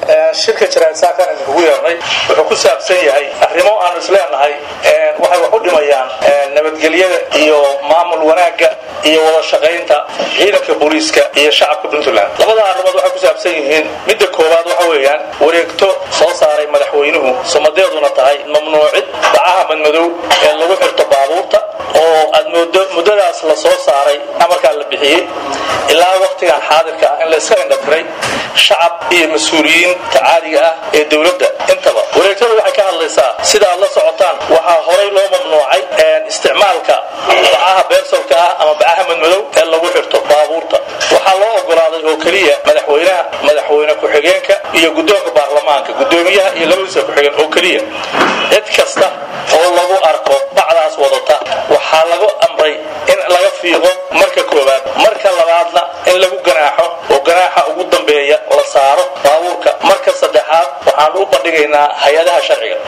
shirka jaraadsaankan idinkugu yeernay wuxuu ku saabsan yahay arrimo aanu isleenahay waxay wax u dhimayaan nabadgelyada iyo maamul wanaagga iyo wada shaqaynta ciidanka booliiska iyo shacabka puntland labada arrimood waxay ku saabsan yihiin midda koowaad waxa weeyaan wareegto soo saaray madaxweynuhu sumadeeduna tahay mamnuucid bacaha madmadow ee lagu xirto baabuurta oo aad moodo muddadaas la soo saaray amarkaa la bixiyey ilaa waktigan xaadirka ah in la iska indhatiray shacab iyo mas-uuliyiinta caadiga ah ee dowladda intaba wareegtada waxay ka hadlaysaa sida aad la socotaan waxaa horay loo mamnuucay isticmaalka bacaha beersolka ah ama bacaha madmadow ee lagu xirto baabuurta waxaa loo ogolaaday oo keliya madaxweynaha madaxweyne ku-xigeenka iyo guddoonka baarlamaanka guddoomiyaha iyo labadiisa ku-xigeen oo keliya cid kasta oo lagu arko bacdaas wadata waxaa lagu amray in laga fiiqo marka koowaad marka labaadna in lagu ganaaxo oo ganaaxa ugu dambeeya la saaro baabuurka marka saddexaad waxaan u bandhigaynaa hay-adaha sharciga